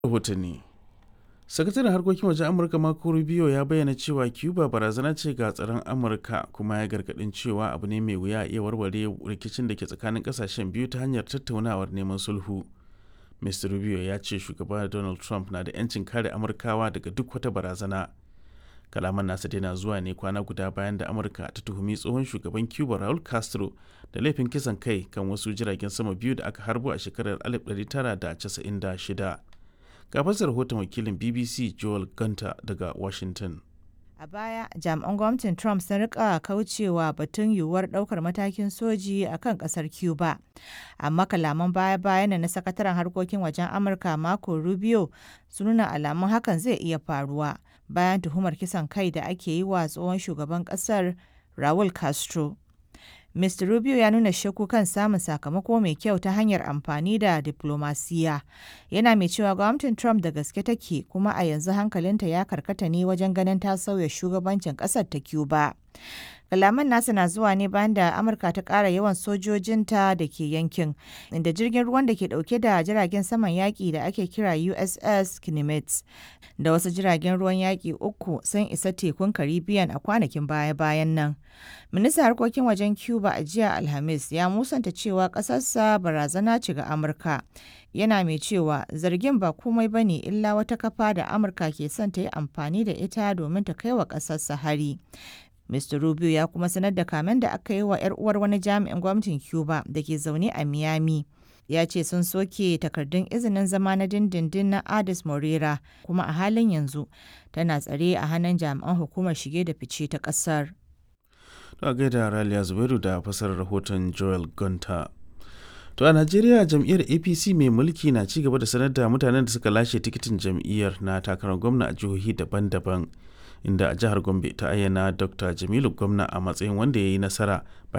rahotanni sakataren harkokin wajen amurka marco rubio ya bayyana cewa cuba barazana ce ga tsaron amurka kuma ya gargadin cewa abu ne mai wuya a iya warware rikicin da ke tsakanin kasashen biyu ta hanyar tattaunawar neman sulhu mr rubio ya ce shugaba donald trump na da 'yancin kare amurkawa daga duk wata barazana kalaman nasa na zuwa ne kwana guda bayan da amurka ta tuhumi tsohon shugaban cuba raul castro da laifin kisan kai kan wasu jiragen sama biyu da aka harbo a shekarar 1996 ga fasar rahoton wakilin bbc joel gunter daga washington A baya, jami'an gwamnatin Trump sun rika kaucewa batun yiwuwar daukar matakin soji a kan kasar Cuba. Amma kalaman baya-bayan na sakataren harkokin wajen Amurka Marco Rubio sun nuna alamun hakan zai iya faruwa bayan tuhumar kisan kai da ake yi wa tsohon shugaban kasar Raul Castro. Mr. Rubio ya nuna shakku kan samun sakamako mai kyau ta hanyar amfani da diplomasiya. Yana mai cewa gwamnatin Trump da gaske take kuma a yanzu hankalinta ya karkata ne wajen ganin ta sauya shugabancin ƙasar ta Cuba. Kalaman nasa na zuwa ne bayan da Amurka ta ƙara yawan sojojinta da ke yankin, inda jirgin ruwan da ke ɗauke da jiragen saman yaƙi da ake kira USS Kinemets da wasu jiragen ruwan yaƙi uku sun isa tekun Caribbean a kwanakin baya-bayan nan. Ministan harkokin wajen Cuba a jiya Alhamis ya musanta cewa ƙasarsa barazana ce ga Amurka. Yana mai cewa zargin ba komai ba ne illa wata kafa da Amurka ke son ta yi amfani da ita domin ta kai wa ƙasarsa hari. Mr. Rubio ya kuma sanar da kamen da aka yi wa 'yar uwar wani jami'in gwamnatin Cuba da ke zaune a Miami. Ya ce sun soke takardun izinin zama na dindindin na Adis Morera kuma a halin yanzu tana tsare a hannun jami'an hukumar shige da fice ta ƙasar. a gaida Raliya Zubairu da fasarar rahoton Joel Gunter. To a Najeriya jam'iyyar APC mai mulki na ci gaba da sanar da mutanen da suka lashe tikitin jam'iyyar na takarar gwamna a jihohi daban-daban. Inda a jihar Gombe ta ayyana Dr. Jamilu gwamna a matsayin wanda ya yi nasara